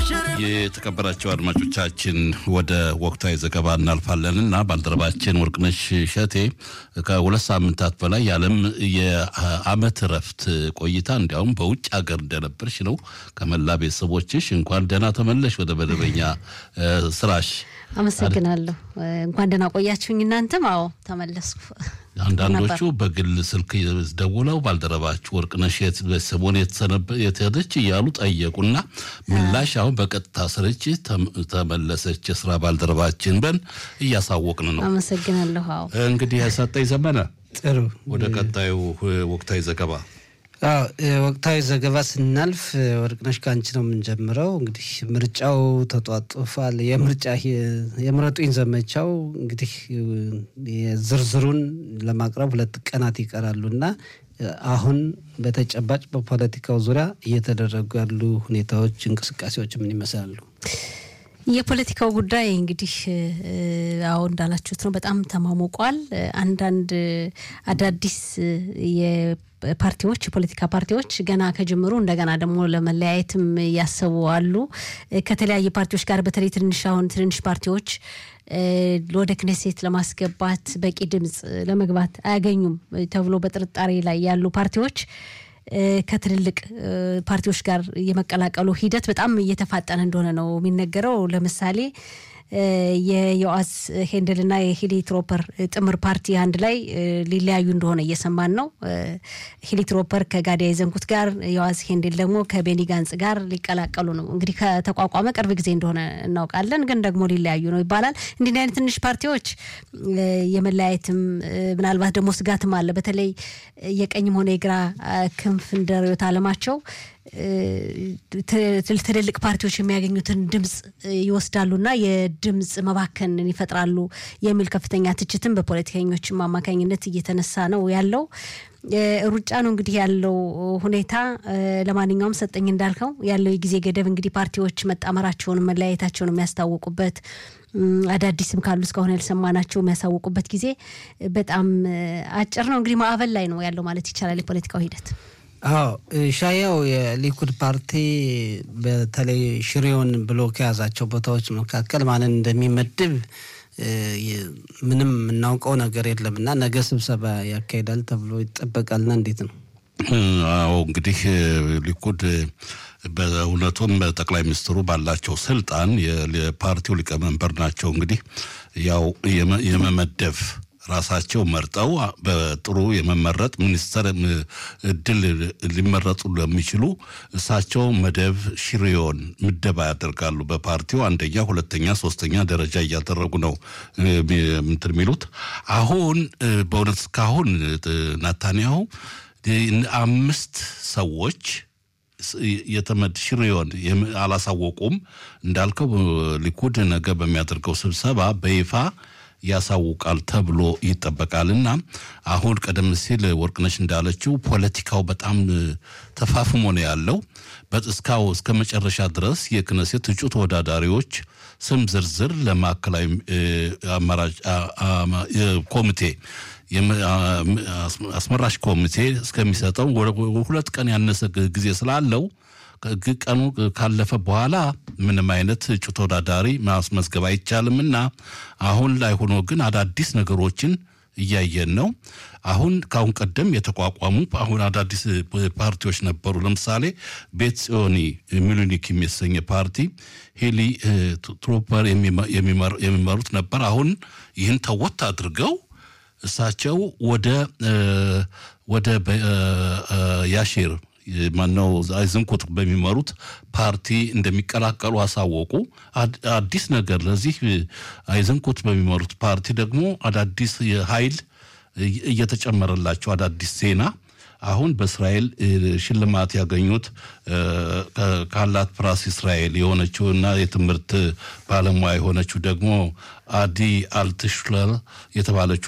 የተከበራቸው አድማጮቻችን ወደ ወቅታዊ ዘገባ እናልፋለን እና ባልደረባችን ወርቅነሽ ሸቴ ከሁለት ሳምንታት በላይ የዓለም የዓመት እረፍት ቆይታ እንዲያውም በውጭ ሀገር እንደነበርሽ ነው። ከመላ ቤተሰቦችሽ እንኳን ደህና ተመለሽ ወደ መደበኛ ስራሽ። አመሰግናለሁ። እንኳን ደህና ቆያችሁኝ። እናንተም አዎ ተመለስኩ። አንዳንዶቹ በግል ስልክ ደውለው ባልደረባችሁ ወርቅነሽ ሰሞን የተሄደች እያሉ ጠየቁና ምላሽ አሁን በቀጥታ ስርጭት ተመለሰች የስራ ባልደረባችን በን እያሳወቅን ነው። አመሰግናለሁ። አዎ እንግዲህ ያሳጠኝ ዘመነ ጥሩ ወደ ቀጣዩ ወቅታዊ ዘገባ አዎ ወቅታዊ ዘገባ ስናልፍ ወርቅነሽ ከአንቺ ነው የምንጀምረው። እንግዲህ ምርጫው ተጧጡፏል። የምርጫ የምረጡኝ ዘመቻው እንግዲህ ዝርዝሩን ለማቅረብ ሁለት ቀናት ይቀራሉ እና አሁን በተጨባጭ በፖለቲካው ዙሪያ እየተደረጉ ያሉ ሁኔታዎች፣ እንቅስቃሴዎች ምን ይመስላሉ? የፖለቲካው ጉዳይ እንግዲህ አዎ እንዳላችሁት ነው፣ በጣም ተማሞቋል። አንዳንድ አዳዲስ ፓርቲዎች የፖለቲካ ፓርቲዎች ገና ከጅምሩ እንደገና ደግሞ ለመለያየትም ያሰቡ አሉ። ከተለያየ ፓርቲዎች ጋር በተለይ ትንሽ አሁን ትንንሽ ፓርቲዎች ወደ ክኔሴት ለማስገባት በቂ ድምፅ ለመግባት አያገኙም ተብሎ በጥርጣሬ ላይ ያሉ ፓርቲዎች ከትልልቅ ፓርቲዎች ጋር የመቀላቀሉ ሂደት በጣም እየተፋጠነ እንደሆነ ነው የሚነገረው። ለምሳሌ የዮአስ ሄንደልና የሂሊ ትሮፐር ጥምር ፓርቲ አንድ ላይ ሊለያዩ እንደሆነ እየሰማን ነው። ሂሊ ትሮፐር ከጋዲያ የዘንኩት ጋር፣ ዮአስ ሄንደል ደግሞ ከቤኒ ጋንጽ ጋር ሊቀላቀሉ ነው። እንግዲህ ከተቋቋመ ቅርብ ጊዜ እንደሆነ እናውቃለን፣ ግን ደግሞ ሊለያዩ ነው ይባላል። እንዲህ አይነት ትንሽ ፓርቲዎች የመለያየትም ምናልባት ደግሞ ስጋትም አለ። በተለይ የቀኝም ሆነ የግራ ክንፍ እንደ ርዕዮተ ዓለማቸው ትልልቅ ፓርቲዎች የሚያገኙትን ድምፅ ይወስዳሉና የድምፅ መባከንን ይፈጥራሉ የሚል ከፍተኛ ትችትም በፖለቲከኞችም አማካኝነት እየተነሳ ነው ያለው። ሩጫ ነው እንግዲህ ያለው ሁኔታ። ለማንኛውም ሰጠኝ እንዳልከው ያለው የጊዜ ገደብ እንግዲህ ፓርቲዎች መጣመራቸውን መለያየታቸውን የሚያስታውቁበት አዳዲስም ካሉ እስካሁን ያልሰማናቸው የሚያሳውቁበት ጊዜ በጣም አጭር ነው። እንግዲህ ማዕበል ላይ ነው ያለው ማለት ይቻላል የፖለቲካው ሂደት። አዎ ሻያው የሊኩድ ፓርቲ በተለይ ሽሬውን ብሎ ከያዛቸው ቦታዎች መካከል ማንን እንደሚመድብ ምንም የምናውቀው ነገር የለም እና ነገ ስብሰባ ያካሂዳል ተብሎ ይጠበቃልና እንዴት ነው? አዎ እንግዲህ ሊኩድ በእውነቱም ጠቅላይ ሚኒስትሩ ባላቸው ስልጣን የፓርቲው ሊቀመንበር ናቸው። እንግዲህ ያው የመመደብ ራሳቸው መርጠው በጥሩ የመመረጥ ሚኒስተር እድል ሊመረጡ ለሚችሉ እሳቸው መደብ ሽሪዮን ምደባ ያደርጋሉ። በፓርቲው አንደኛ፣ ሁለተኛ፣ ሶስተኛ ደረጃ እያደረጉ ነው ምንትን የሚሉት አሁን በእውነት እስካሁን ናታንያሁ አምስት ሰዎች የተመድ ሽሪዮን አላሳወቁም። እንዳልከው ሊኩድ ነገ በሚያደርገው ስብሰባ በይፋ ያሳውቃል ተብሎ ይጠበቃል። እና አሁን ቀደም ሲል ወርቅነሽ እንዳለችው ፖለቲካው በጣም ተፋፍሞ ነው ያለው። እስካው እስከ መጨረሻ ድረስ የክነሴት እጩ ተወዳዳሪዎች ስም ዝርዝር ለማዕከላዊ አማራጭ ኮሚቴ አስመራሽ ኮሚቴ እስከሚሰጠው ሁለት ቀን ያነሰ ጊዜ ስላለው ቀኑ ካለፈ በኋላ ምንም አይነት እጩ ተወዳዳሪ ማስመዝገብ አይቻልምና አሁን ላይ ሆኖ ግን አዳዲስ ነገሮችን እያየን ነው። አሁን ከአሁን ቀደም የተቋቋሙ አሁን አዳዲስ ፓርቲዎች ነበሩ። ለምሳሌ ቤት ጽዮኒ ሚሉኒክ የሚሰኘ ፓርቲ ሄሊ ትሮፐር የሚመሩት ነበር። አሁን ይህን ተወት አድርገው እሳቸው ወደ ወደ ያሺር ማነው አይዝንኩት በሚመሩት ፓርቲ እንደሚቀላቀሉ አሳወቁ። አዲስ ነገር ለዚህ አይዝንኩት በሚመሩት ፓርቲ ደግሞ አዳዲስ ኃይል እየተጨመረላቸው አዳዲስ ዜና አሁን በእስራኤል ሽልማት ያገኙት ካላት ፕራስ እስራኤል የሆነችው እና የትምህርት ባለሙያ የሆነችው ደግሞ አዲ አልትሽለር የተባለችው